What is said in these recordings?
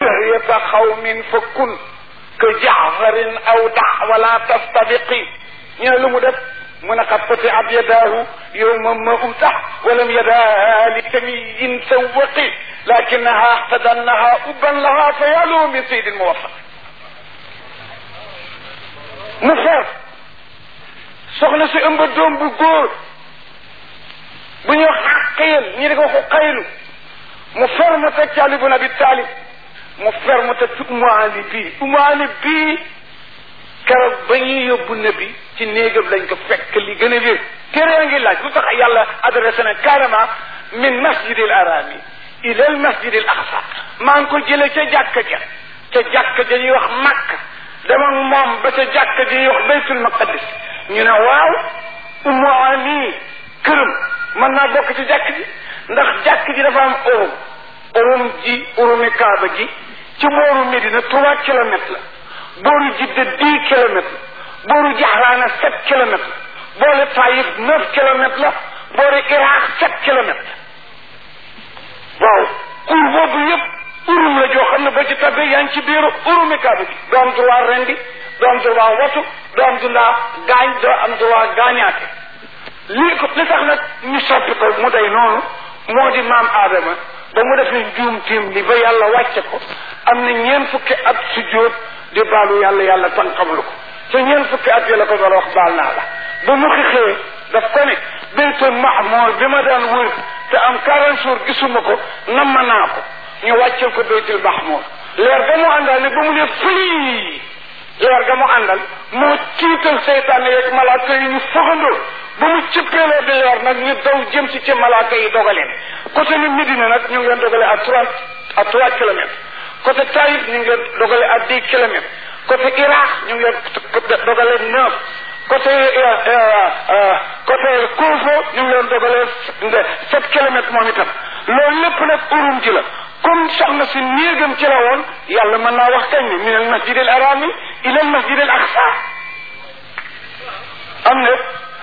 سهية قوم فكن كجعفر أو دع ولا تستبقي ñene lu mu def mu ne qad qutiat yadaahu yowma ma utax walam yadaa li kamiyin sawaqi lakinaha ihtadannaha ubban laha fa yalu min saydin muwafaq mu fer soxna si ëmba doom bu góor bu ñu xaqiyal ñi di ko ko xaylu mu fer mu teg ci Ali bun Abi Talib mu fer mu teg ci Umu Ali bii Umu Ali bii keroog ba ñuy yóbbu nabi ci néegam lañ ko fekk li gën a wér téere a ngi laaj lu tax yàlla adressé na carrément min masjidil arami ila al masjidil aqsa maa ngi ko jëlee ca jàkka ja ca jàkka ja ñuy wax Makka dama moom ba ca jàkka ja ñuy wax baytul maqadis ñu ne waaw Umu Ali këram mën naa bokk ci jàkk ji ndax jàkk ji dafa am urum urum ji urumi kaaba gi ci booru Médina trois kilomètres la booru Jidda dix kilomètres la booru Jaxraana sept kilomètres la boole Taïf neuf kilomètres la boori Iraq sept kilomètres waaw kur boobu yëpp urum la joo xam ne ba ci tabbee yaa ngi ci biiru urumi kaaba gi doo am droit rendi doo am droit watu doo am droit gaañ doo am droit gaañaate lii ko li tax nag ñu soppi ko mu day noonu moo di maam aadama ba mu defee njuum tiim li ba yàlla wàcce ko am na ñeen fukki at sujjóot di baalu yàlla yàlla tan xamlu ko te ñeen fukki at yi la ko doon wax baal naa la ba mu xixee daf ko ne baytul mahmour bi ma daan wër te am quarante jours gisuma ko namma naa ko ñu wàccel ko baytul mahmour leer ga mu àndal ne ba mu ne fii leer ga mu àndal moo tiital seytaane yeeg malaaka yi ñu foxandoo ba mu cëppeeloo di leer nag ñu daw jëm si ci malaaka yi dogaleen côté ni Médina nag ñu ngi leen dogale à trois à trois kilomètres côté Taïf ñu ngi leen dogale à dix kilomètres côté Irak ñu ngi leen dogale neuf côté côté Koufo ñu ngi leen dogale sept kilomètres moom itam loolu lépp nag urum ji la comme soxna si néegam ci la woon yàlla mën naa wax kañ ni min al masjid al arami ila al masjid al aqsa am na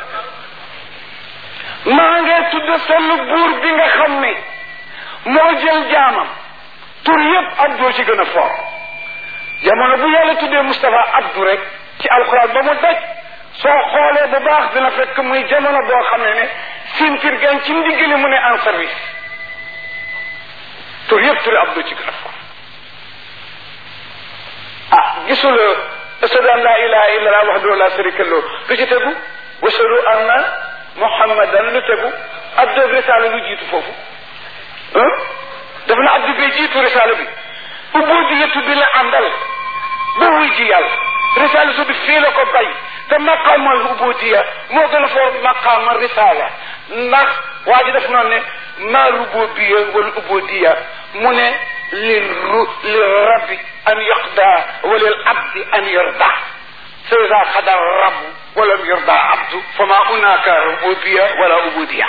maa ngee tudd sell buur bi nga xam ne moo jël jaamam tur yëpp abdoo ci gën a fort jamono bu yàlla tuddee Moustapha abdu rek ci alxuraan ba mu daj soo xoolee bu baax dina fekk muy jamono boo xam ne ne sintir gan ci ndiggali mu ne en service tur yëpp turi abdu ci gën a fort ah gisul ashadu an la ilaha illa allah wahdahu la sharika lahu lu ci tegu washadu anna muhammadan lu tegu abdu risaala lu jiitu foofu dafa na abdu bee jiitu risaala bi ubudiyatu bi la àndal ba wuy ji yàlla risaala su bi fii la ko bay te maqaamal ubudiya moo gën a foor maqaamal risaala ndax waa ji def noonu ne ma rububiya wal ubudiya mu ne lil ru lil rabbi an yuqda wa lil abdi an yurda fa ida xada rabu walam yurda abdu fa ma hunaka rububiya wala ubudiya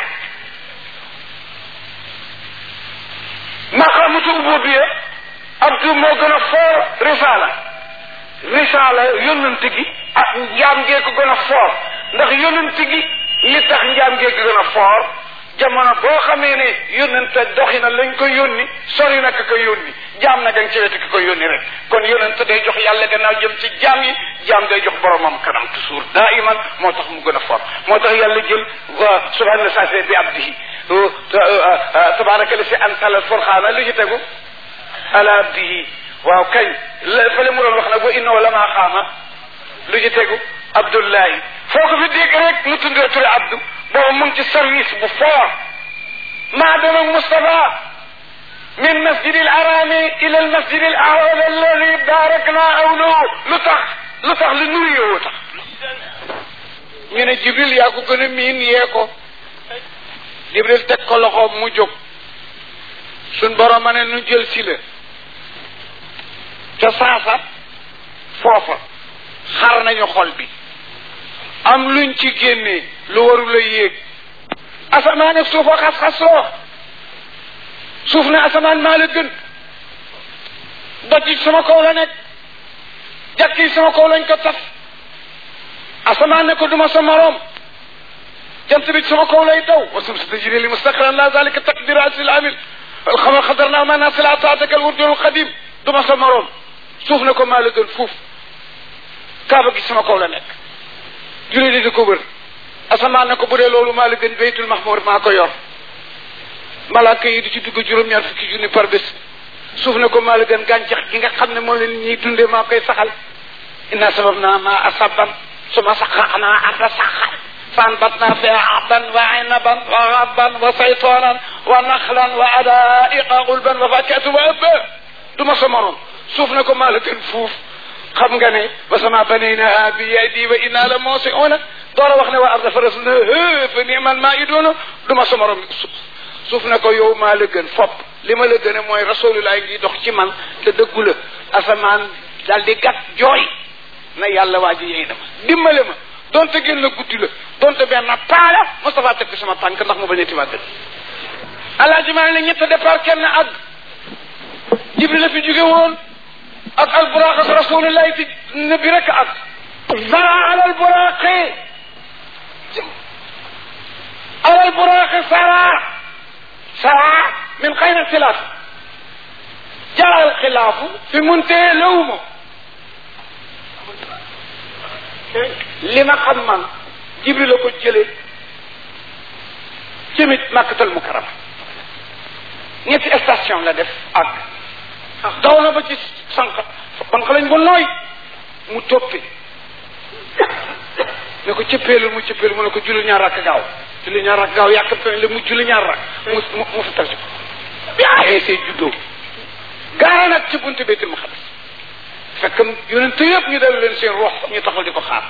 maqaamatu ubudiya abdu moo gën a foor risaala risaala yónnante gi ak njaam ngee ko gën a foor ndax yónnante gi li tax njaam ngee ko gën a foor jamono boo xamee ne yónnante doxina lañ ko yónni sori na ka ko yónni jaam na gang ci wetu ki ko yónni rek kon yónnante day jox yàlla gannaaw jëm ci jaam yi jaam day jox boromam kanam toujours daiman moo tax mu gën a fort moo tax yàlla jël subhana sase bi abdihi tabaraka la si antal furxaana lu ci tegu ala abdihi waaw kañ la fële mu doon wax nag wa innahu lama xaama lu ci tegu abdullahi foo ko fi dégg rek mu tuddee turi abdu boobu mu ngi ci service bu fort maa dem ak Moustapha min masjid al arami ila al masjid al awal alladi barakna awlahu lu tax lu tax lu nuyu yow tax ñu ne jibril yaa ko gën a miin yee ko jibril teg ko loxoom mu jóg suñ borom ma ne nu jël si la ca saasa foofa xar nañu xol bi am luñ ci génnee lu warul a yéeg asamaan ak suuf a xas-xasloo suuf ne asamaan maa la gën doj yi sama kaw la nekk jàkk yi sama kaw lañ ko taf asamaan ne ko duma sa moroom jant bi sama kaw lay daw wa shamsu tajri li mustaqarran la zalika taqdiru asil amil الخمر خضرنا ما ناصل عطاتك الورد القديم du ma sa moroom suuf ne ko maa la gën fuuf kaaba gi sama kaw la nekk jullit yi di ko wër asamaan ne ko bu dee loolu maa la gën baytul mahmur maa ko yor malaaka yi di ci dugg juróom-ñaar fukki junni par bés suuf ne ko maa la gën gàncax gi nga xam ne moom la nit ñiy dundee maa koy saxal inna sabab naa ma asaban suma saqaqnaa arda saqan فانبتنا فيها عبا وعنبا وغبا وزيتونا ونخلا وعدائق غلبا وفاكهة وأبا دما سمرون سوف نكو مالك فوف xam nga ne ba sama banayna bi yadi wa inna la musiuna door a wax ne waa arda faras na fa ni'mal maiduna du ma sama rom suuf suuf ne ko yow maa la gën fopp li ma la gën a mooy rasulullah ngi dox ci man te dëggu la asamaan daal di gàtt jooy na yàlla waa ji yey na ma dimbale ma donte génn guddi la donte benn paala Moustapha teg sama tànk ndax mu bañ a timaat dëgg alaaji maa ne ñett départ kenn ak jibril la fi jóge woon ak alburaq ak rasulullah ci nabi rek ak zara ala alburaqi ala alburaqi sara sara min xayr ixtilaaf jaa alxilaafu fi muntee lawma li ma xam man jibril la ko jëlee jëmit makkatal mukarama ñetti station la def ak daw na ba ci sànq banq lañ ba nooy mu toppi ne ko cëppeelu mu cëppeelu mu ne ko julli ñaar rakk gaaw julli ñaar rakk gaaw yàkkamte nañ la mu julli ñaar rakk mu mu mu fi tal ci ko bi ayeesee juddoo gaara nag ci buntu baytul maqdis fekk yonent yëpp ñu dal leen seen rox ñu taxaw di ko xaar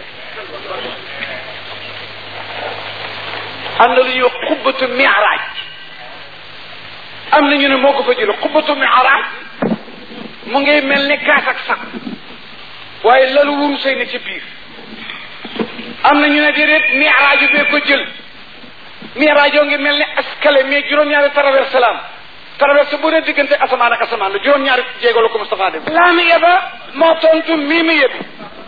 am na lu ñuy wax xubbatu mi'raaj am na ñu ne moo ko fa jële xubbatu mi'raaj mu ngi mel ni kaas ak sax waaye lalu wuru sëy na ci biir am na ñu ne déedéet mi'raaju bee ko jël mi'raajoo ngi mel ni escalier mais juróom-ñaari traverse la am traverse bu ne diggante asamaan ak asamaan la juróom-ñaari jéego la ko Moustapha dem laami yeba moo tontu mii mi yebi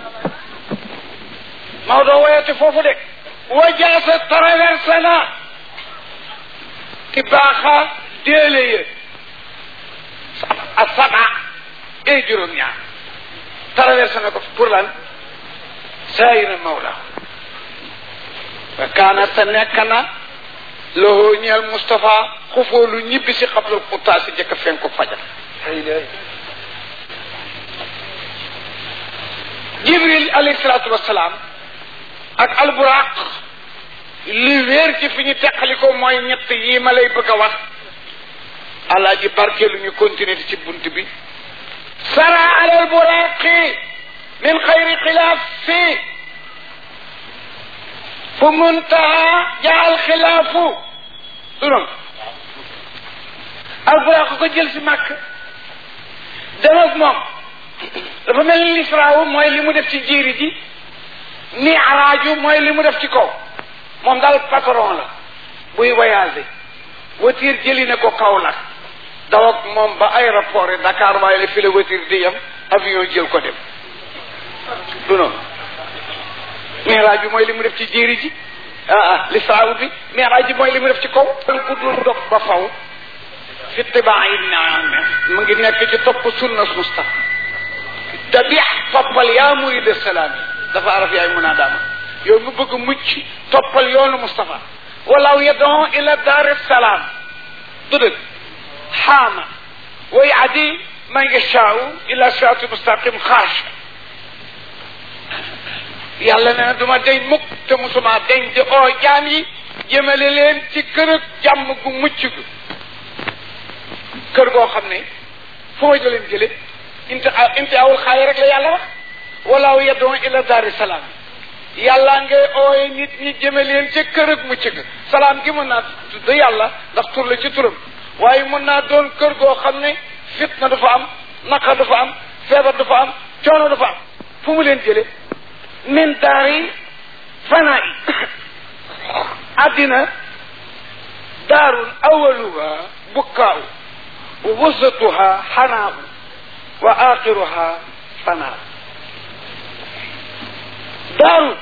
Maodo woyati foofu de wajaasa traversé na ki baaxa déele ye a saba ay juróom-ñaar traversé na ko pour lan saayira mawla wa kaana te nekk na loxoo ñeel Moustapha xufoo lu ñibbi si xablal xutaa si jëkk fen ko fajar jibril alayhi salaatu wasalaam ak alburaq li wéer ci fi ñu teqali ko mooy ñett yii ma lay bëgg a wax alaaji barkeelu ñu continuer ci bunt bi sara ala alburaqi min xayri xilaaf fi fu muntaha jaal xilaafu du noonu alburaq ko jël si màkk dem ak moom dafa mel ni lisraawu mooy li mu def ci jiiri ji ni araaju mooy li mu def ci kaw moom daal patron la buy voyagé voiture jëli na ko Kaolack daw ak moom ba aéroport yi Dakar waaye la fi la voiture di yem avion jël ko dem du noonu miraaj bi mooy li mu def ci jéeri ji ah ah lisraawu bi miraaj bi mooy li mu def ci kaw ku dul dog ba faw fi tibaa yi naan mu ngi nekk ci topp sunna Mustafa tabix toppal yaa muride salaam yi dafa araf yaay mun a daama yow mu bëgg mucc toppal yoonu Moustapha walaw yadon ila dar salaam du dëgg xaama way adi man yashaau ila sirati mustaqim xaash yàlla nee na duma deñ mukk te musuma deñ di oo jaam yi jëmale leen ci kër ak jàmm gu mucc gu kër goo xam ne fu ma jëleen jële inti inti awul xaay rek la yàlla wax walaaw yadon ila daari salaam yàlla ngay ooye nit ñi jëme leen ca kër ak mucc ga salaam gi mën naa tudd yàlla ndax tur la ci turam waaye mën naa doon kër goo xam ne fitna dafa am naqar dafa am feebar dafa am coono dafa am fu mu leen jële min daari fanaa yi addina daarun awaluha bukkaaw wa wasatuha xanaaw wa axiruha fanaaw دار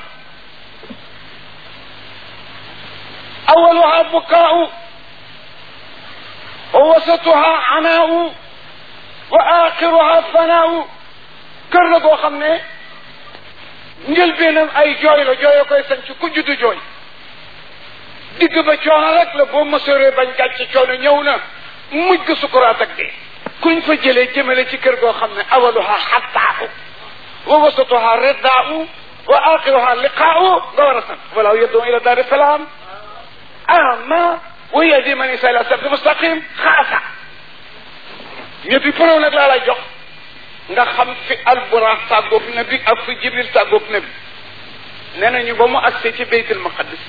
أولها بكاء ووسطها عناء wa axiruha fanaawu kër la goo xam ne njëlbeenam ay jooy la jooyo koy sañ ci ku juddu jooy digg ba coono rek la boo mësoree bañ gàcce coono ñëw na mujj ga sukuraat ak dee kuñ fa jëlee jëmale ci kër goo xam ne awaluha xattaau wa wasatuha riddaau wa axiruha liqaau nga war a sant wala yaddu ila daari salaam ama wa yahdi man isa ila sirati mustaqim xaasa ñetti preuve nag laa lay jox nga xam fi alburax tàggoog nabi ak fi jibril tàggoog nabi nee nañu ba mu agsee ci beytul maqadis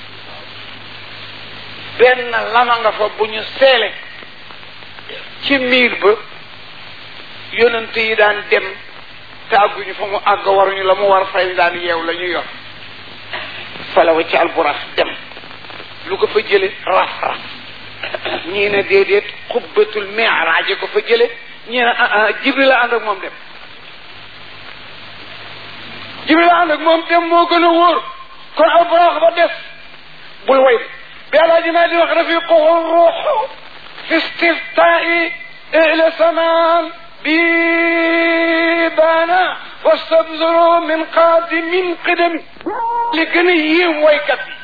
benn lama nga fa bu ñu seele ci miir ba yonent yi daan dem te àgguñu fa mu àgg waruñu la mu war fay daan yeew la ñu yor falawa ci alburax dem lu ko fa jële raf raf ñii ne déedéet xubbatul mi'raaj ko fa jële ñii ne ah ah jibril la ànd ak moom dem jibril la ànd ak moom dem moo gën a wóor kon alburax ba des bul way de bi alaaji maa di wax rafiquhu ruuxu fi istiftaai ila samaan bi baana wastabzuru min qaadimin qidami li gën a yéem waykat yi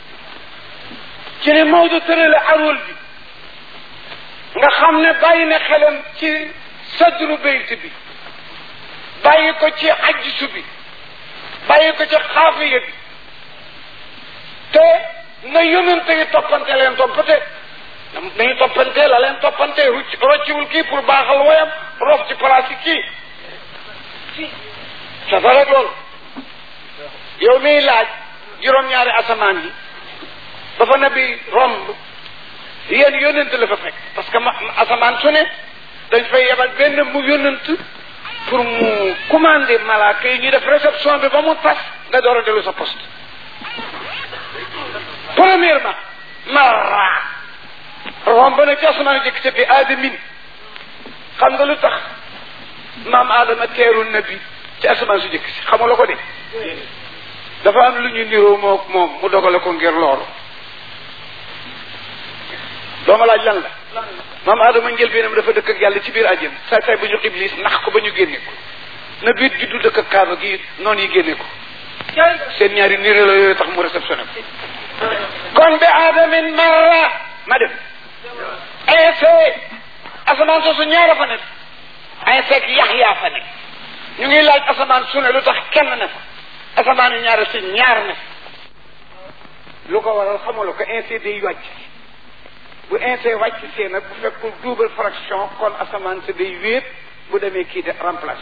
ci ne Maodo tërale arwol bi nga xam ne bàyyi na xelam ci sadru bayt bi bàyyi ko ci ajjisu bi bàyyi ko ci xaafiya bi te na yonente yi toppante leen toppante dañu toppante la leen toppante rucc rocciwul kii pour baaxal woyam rof ci place kii c'est vrai rek loolu yow miy laaj juróom-ñaari asamaan yi ba fa nabi romb yéen yónnent la fa fekk parce que ma asamaan su ne dañ fay yebal benn mu yónnent pour mu commander malaaka yi ñu def réception bi ba mu tas nga door a dellu sa poste premièrement marra romb na ci asamaan jëkk ca bi aadamin xam nga lu tax maam aadama teeru nabi ci asamaan su jëkk si xamula ko de dafa am lu ñu niroo mook moom mu dogale ko ngir loolu dooma laaj lan la maam aadama njëlbeenam dafa dëkk ak yàlla ci biir àjjana saay saay bu ñu iblis nax ko ba ñu génne ko na biit juddu dëkk ak kaaba gi noonu yi génne ko seen ñaari niré la yooyu tax mu réceptionné ko kon bi aadamin marra ma dem ainsi asamaan soosu ñaara fa nekk ainsi ak yaxyaa fa nekk ñu ngi laaj asamaan su ne lu tax kenn ne fa asamaan yu ñaara si ñaar ne fa lu ko waral xamula ko ainsi day wàcc bu ainsi wàcc see nag bu fekkul double fraction kon asamaan si day wéet bu demee kii de remplace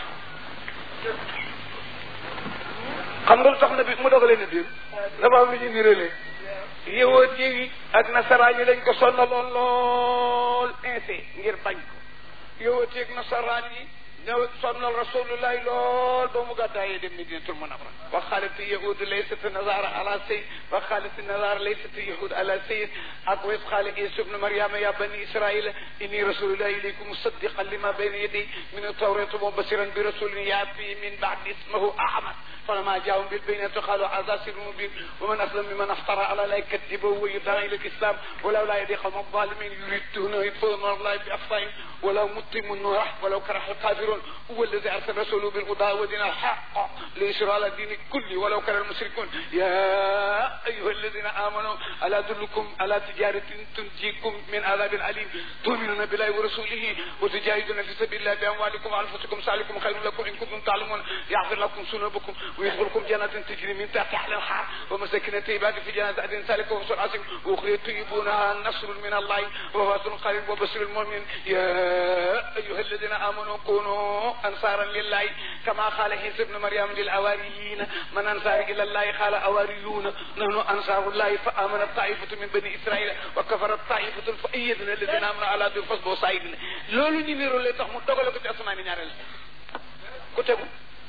xam nga lu tax na bi mu dogalee na biir dafa am lu ñu niralee yëwoot yi ak nasaraan yi lañ ko sonnaloon lool ainsi ngir bañ ko yëwoot yi ak nasaraan yi ñëw sonnal rasulullahi lool ba mu gàddaayee dem Madinatul Munawwara wa xaalat yahud laysat nazara ala say wa xaalat nazara laysat yahud ala say ak wa qaala Isa ibnu Maryama ya bani Israila inni rasulullahi ilaykum musaddiqan lima bayna yaday min at-tawrati wa basiran bi rasulin yaati min ba'di ismuhu Ahmad فلما جاءهم بالبينات قالوا هذا سر مبين ومن اسلم ممن افترى على الله كذبه ويدعى الى الاسلام ولولا يدي قوم الظالمين يريدون يطفئون نور الله بافواههم ولو متم النور ولو كره الكافرون هو الذي ارسل رسوله بالهدى ودين الحق ليشرع على الدين كله ولو كره المشركون يا ايها الذين امنوا الا ادلكم على تجاره تنجيكم من عذاب اليم تؤمنون بالله ورسوله وتجاهدون في سبيل الله باموالكم وانفسكم سالكم خير لكم ان كنتم تعلمون يغفر لكم ذنوبكم ويدخلكم جنات تجري من تحتها الانهار ومساكن طيبات في جنات عدن ذلك هو العظيم واخرى طيبونها نصر من الله وهو قريب وبشر المؤمن يا ايها الذين امنوا كونوا انصارا لله كما قال عيسى ابن مريم للاواريين من انصار الى الله قال اواريون نحن انصار الله فامنت طائفه من بني اسرائيل وكفرت طائفه فايدنا الذين امنوا على ذي الفضل وصايدنا loolu ñu niru lay tax mu dogale ko ci asamaan ñaareel ku tegu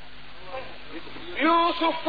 يوسف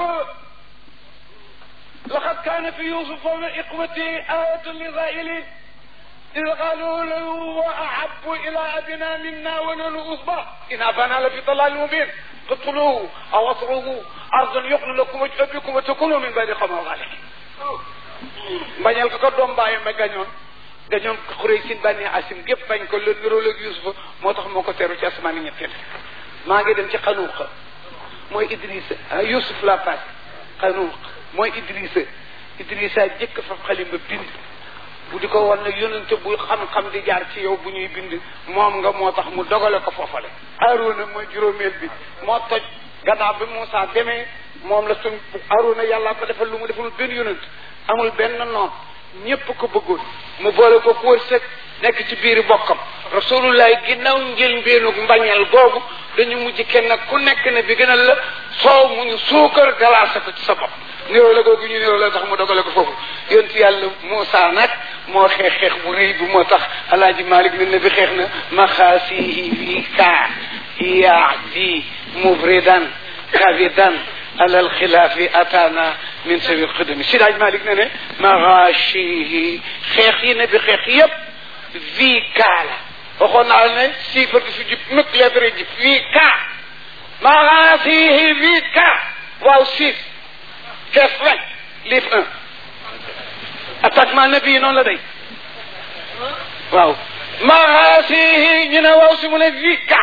لقد كان في يوسف وإخوته آية للغائلين إذ قالوا له وأحب إلى أبنا منا ونحن أصبع إن أبانا لفي ضلال مبين اقتلوه أو اطروه أرضا يقل لكم وجه أبيكم وتكونوا من بعد قوم الغالين bañal ko ko doom bàyyi ma gañoon dañoon xuree sin bànni asim gépp bañ ko la nirooloog yusufa moo tax moo ko teeru ci asamaani ñetteel maa ngi dem ci xanuuqa mooy idrissa ah yusuf la passe xanuuq mooy idrissa idrissa jëkk fa xalim ba bind bu di ko wan nag yonente bu xam-xam di jaar ci yow bu ñuy bind moom nga moo tax mu dogale ko foofale Aaruna mooy juróomeel bi moo toj gannaaw bi Moussa demee moom la suñ Aaruna yàlla ko defal lu mu defalul benn yonent amul benn noon ñépp ko bëggoon mu boole ko wërsëg nekk ci biiri bokkam rasulullah ginnaaw njël mbeenug mbañal googu dañu mujj kenn ku nekk ne bi gënal la soow mu ñu suukar galaase ko ci sa bopp niroo la googu ñu niroo la tax mu dogale ko foofu yonent yàlla Moussa nag moo xeex xeex bu rëy bu moo tax alaaji Malik ne bi xeex na maxaasihi fii kaa yaadi mufridan kabidan alal xilaafi ataana min sawi xudami si daaj Malik ne ne maxaasihi xeex yi ne bi xeex yépp fii kaa la waxoon naa la ne chiffre bi fi jib mukk lettre ji fii kaa maxaasihi fii kaa waaw six kees vingt livre un attaquement nabi noonu la day waaw maxaasihi ñu ne waaw si mu ne fii kaa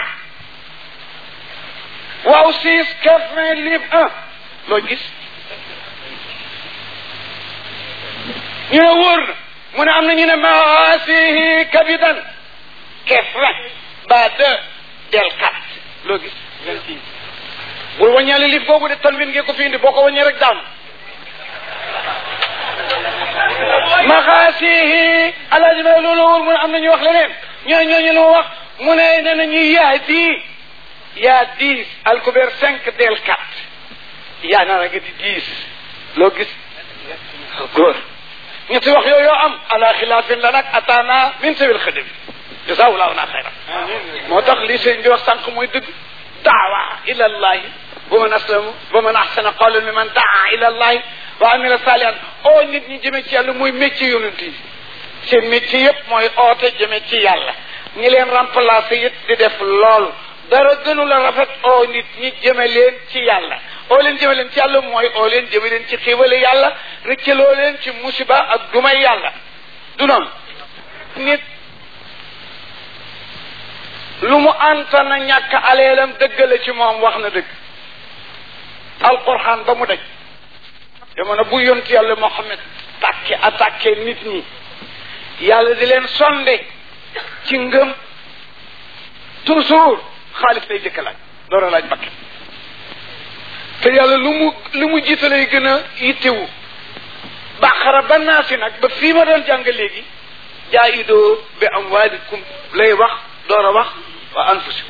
waaw six kees vingt livre un loo gis ñu ne wóor na mu ne am na ñu ne maxaasihi kabidan kees vingt ba deux del quatre loo gis vingt-six bul wàññaale lif boobu de tanwin ngeen ko fi indi boo ko wàññee rek daanu maxaasihi alaaji ma loolu wóor mu ne am na ñu wax leneen ñoo ñooñu lu ma wax mu ne nee na ñu yaa di yaa dix alkubeer cinq del quatre yaa naa la nga di dix loo gis góor ñetti wax yooyu yoo am ala xilaafin la nag ataana min sawil xadim jasaawulaahu naa xayran moo tax li sëñ bi wax sànq mooy dëgg daawa ila allahi wa man aslamu wa man ahsana qawlan mi man daa ila allahi wa amila salihan oo nit ñi jëme ci yàlla mooy métier yonent yi seen métier yëpp mooy oote jëme ci yàlla ñi leen remplacer it di def loolu dara gënu la rafet oo nit ñi jëme leen ci yàlla oo leen jëme leen ci yàlla mooy oo leen jëme leen ci xiiwale yàlla rëccaloo leen ci musiba ak dumay yàlla du noonu nit lu mu antana ñàkk aleelam dëggale ci moom wax na dëgg alquran ba mu daj jamono bu yont yàlla Muhammad tàkke attaqué nit ñi yàlla di leen sonde ci ngëm toujours xaalis lay jëkk laaj doora laaj bakket te yàlla lu mu lu mu jiitalay gën a yittewu baqara ba naasi nag ba fii ma doon jàng léegi jaayidoo bi amwaalikum lay wax door a wax wa anfusikum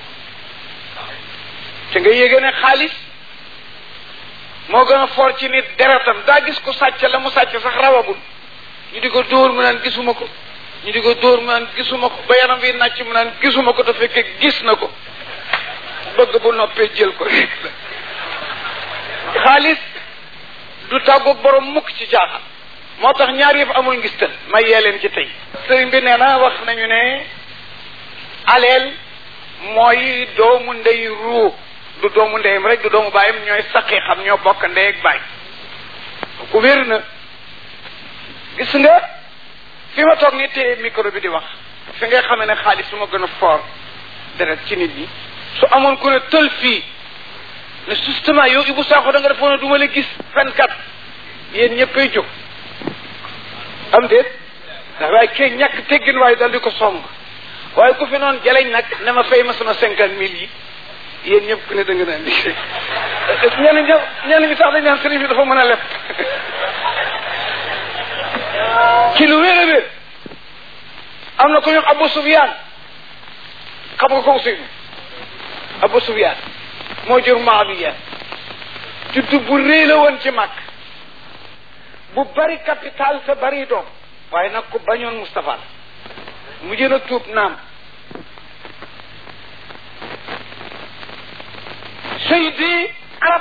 te nga yéege ne xaalis moo gën a foor ci nit deretam daa gis ko sàcc la mu sàcc sax rawagul ñu di ko dóor mu naan gisuma ko ñu di ko dóor mu naan gisuma ko ba yaram bi nàcc mu naan gisuma ko te fekkee gis na ko bëgg bu noppee jël ko rek la xaalis du tàggoog borom mukk ci jaaxal moo tax ñaar yëpp amul ngistal may yee leen ci tey sëriñ bi nee na wax nañu ne aleel mooy doomu ndey ruu du doomu ndeyam rek du doomu baayam ñooy saqi xam ñoo bokk ndey ak baay ku wér na gis nga fi ma toog ni téye micro bi di wax fi ngay xamee ne xaalis su ma gën a fort deret ci nit ñi su amoon ku ne tël fii ne justement yow Ibou Sakho da nga defoon ne du ma la gis fenkat yéen ñëppay jóg am déet ndax waaye kee ñàkk teggin waaye dal di ko song waaye ku fi noonu jaleñ nag ne ma fay ma sama cinquante mille yi yéen ñëpp ku ne da nga naan liggéey ñenn ñi ñenn ñi sax dañ naan sëriñ bi dafa mën a leb ci lu wér a wér am na ku ñu Abu Sufyaan xam nga ko aussi Abu Sufyaan moo jur Muawiya juddu bu rëy la woon ci mag bu bari capital te bari doom waaye nag ku bañoon Moustapha la mu jën a tuub naam seydi arab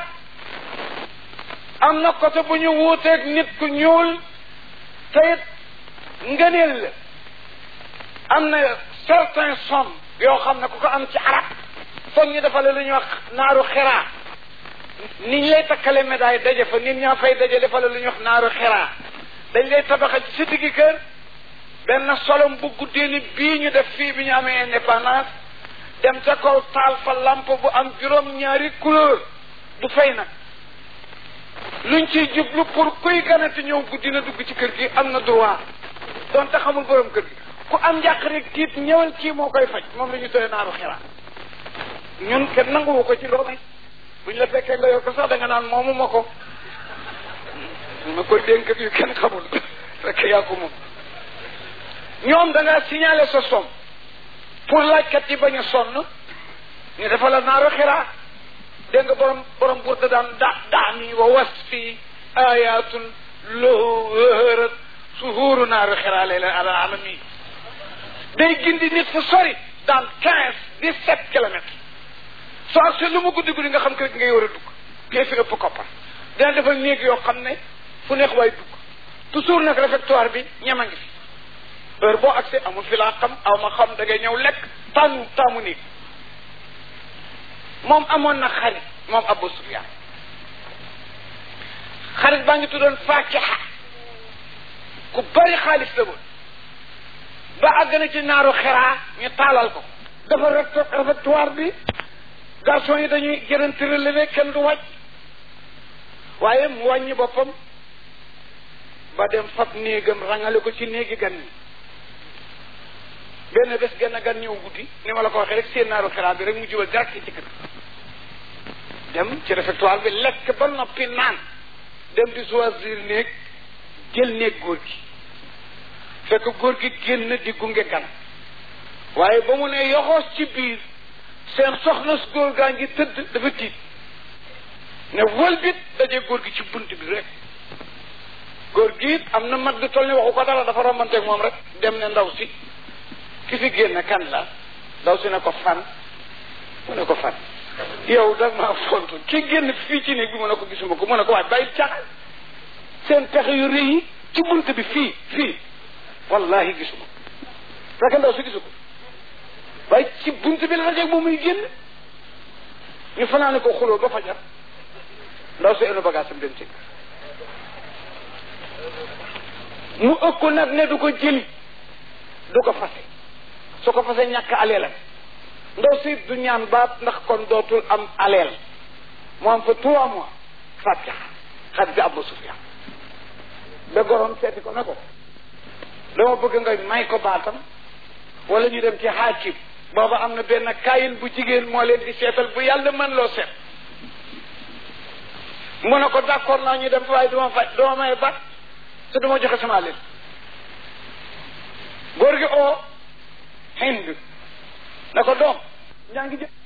am na côté bu ñu wuuteeg nit ku ñuul te it ngëneel la am na certain somme yoo xam ne ku ko am ci arab foog ñu defale lu ñuy wax naaru xiraa ni ñu lay takkale médaille daje fa nit ñaa fay daje defale lu ñuy wax naaru xiraa dañ lay tabaxal ci sa diggi kër benn solom bu guddee ni bii ñu def fii bi ñu amee indépendance dem ca kaw taal fa lampe bu am juróom ñaari couleur du fay nag luñ ciy jublu pour kuy ganati ñëw guddi na dugg ci kër gi am na droit donte xamul borom kër gi ku am njàq rek tiit ñëwal kii moo koy faj moom la ñu tëye naaru xiraa ñun kenn nanguwu ko ci loolu buñ la fekkee nga yor ko sax da nga naan moomu ma ko ma ko dénk yu kenn xamul fekk yaa ko moom ñoom da nga signalé sa somme pour laajkat yi bañ a sonn ñu dafa la naaru xiraa dégg nga borom borom burda daan da daani wa was fi ayatun lahu wëhërat suhuuru naaru xiraa layla ala alami day gindi nit fu sori dans quinze dix sept kilomètres soo ak lu mu guddi guddi nga xam kër gi ngay war a dugg kii fi ëpp koppar dina defal néeg yoo xam ne fu neex waay dugg toujours nag réfectoire bi ñema ngi fi heure boo accès amul fi laa xam aw ma xam da ngay ñëw lekk tànnu taamu néeg moom amoon na xarit moom Abu Sufyaan xarit baa ngi tuddoon Faakiha ku bari xaalis la woon ba àgg na ci naaru xiraa ñu taalal ko dafa réfectoire bi garçon yi dañuy jërënti relevé kenn du wàcc waaye mu wàññi boppam ba dem fab néegam rangale ko ci néegi gan ñi benn bés genn gan ñëw guddi ni ma la ko waxee rek seen naaru xiraa bi rek mu jubal direct ci kër dem ci réfectoire bi lekk ba noppi naan dem di choisir néeg jël néeg góor gi fekk góor gi génn di gunge gan waaye ba mu ne yoxoos ci biir seen soxna su góor gaa ngi tëdd dafa tiit ne wëlbit daje góor gi ci bunt bi rek góor gi it am na mag du toll ni waxu ko dara dafa rombanteeg moom rek dem ne ndaw si ki fi génn kan la ndaw si ne ko fan mu ne ko fan yow da maa fontu ki génn fii ci néeg bi mu ne ko gisuma ko mu ne ko waaj bàyyi caaxaan seen pexe yu rëy yi ci bunt bi fii fii wallahi gisuma fekk ndaw si gisu ko waaye ci bunt bi la dajeeg moom muy génn ñu fanaane ko xuloo ba fajar ndaw si enu bagage am dem ci mu ëkku nag ne du ko jëli du ko fase su ko fase ñàkk aleelam ndaw si du ñaan baat ndax kon dootul am aleel mu am fa trois mois fatiha xat bi Abu Sufyaan da gorom seeti ko ne ko dama bëgg nga may ko baatam wala ñu dem ci xaakim booba am na benn kayin bu jigéen moo leen di seetal bu yàlla mën loo seet mu ne ko d'accord naa ñu dem waaye duma faj duma may baat te duma joxe sama leen góor gi oo hind na ko doom ñaa ngi jë